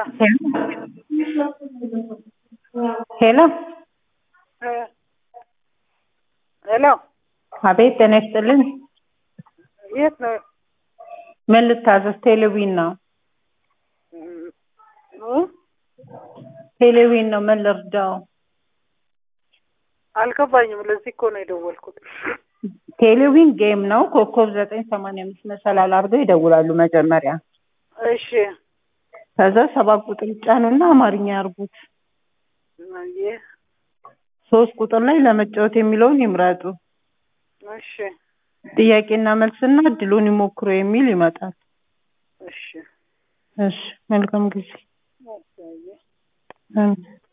ሄሎ ሄሎ አቤት ጤና ይስጥልኝ የት ነው? ምን ልታዘዝ ቴሌቪዥን ነው እ? ቴሌቪዥን ነው ምን ልርዳው አልገባኝም። ለዚህ እኮ ነው የደወልኩት። ቴሌቪዥን ጌም ነው ኮከብ ዘጠኝ ሰማንያ አምስት መሰላል አድርገው ይደውላሉ መጀመሪያ እሺ ከዛ ሰባት ቁጥር ይጫኑና አማርኛ ያርጉት አየህ፣ ሶስት ቁጥር ላይ ለመጫወት የሚለውን ይምረጡ እሺ ጥያቄና መልስና እድሉን ይሞክሩ የሚል ይመጣል እሺ እሺ መልካም ጊዜ አየህ። አሜን